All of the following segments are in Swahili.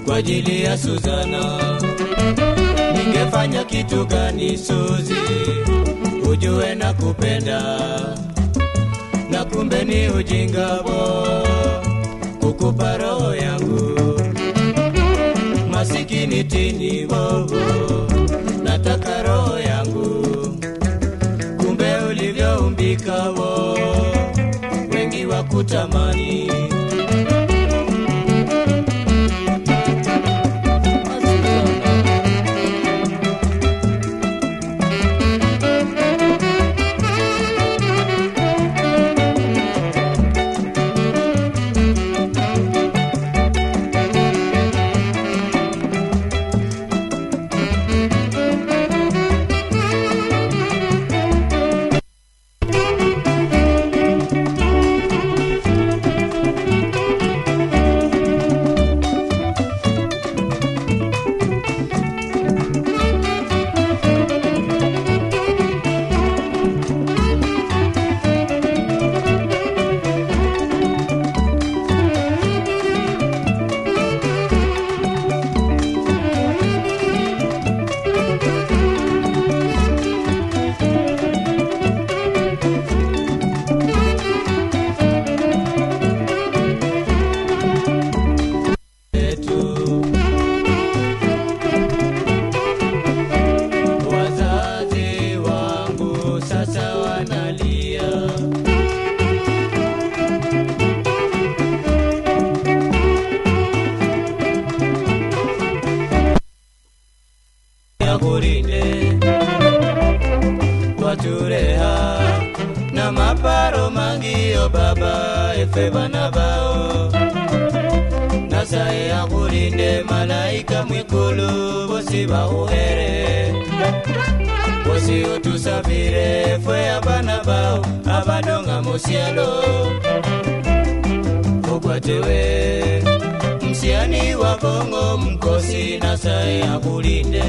kwa ajili ya Suzana. Ningefanya kitu gani Suzi, ujue na kupenda na kumbe ni ujinga bo kukupa roho yangu masikini tini bobo, nataka roho yangu kumbe ulivyoumbika wo wengi wa kutamani yetu. Wazazi wangu sasa wanalia, yakurinde watureha na maparo mangio baba efe bana bao nasaye akulinde malaika mwikulu bosi bauhere bosi otusabire fwe abana bao abadonga musialo okwatewe msiani wa bongo mkosi nasaye akulinde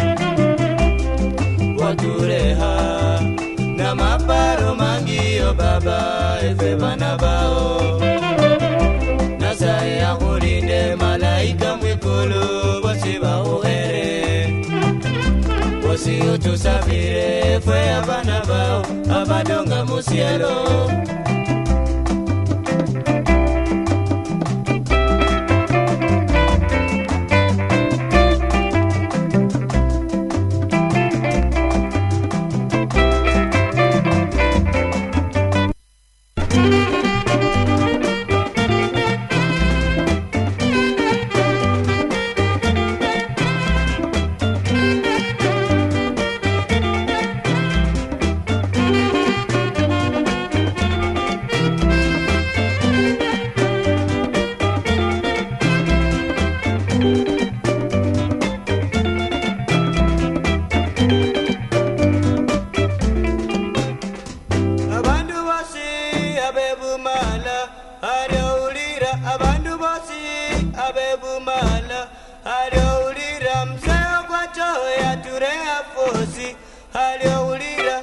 watureha na maparo mangio baba efe bana bao nasaye akulinde malaika mwikulu bosi bauhere bosi otusabire fwe abana bao abadonga musialo abantu bose abebumala aryowulira abantu bose abebumala aryowulira mseo kwacho yaturea fosi aryowulira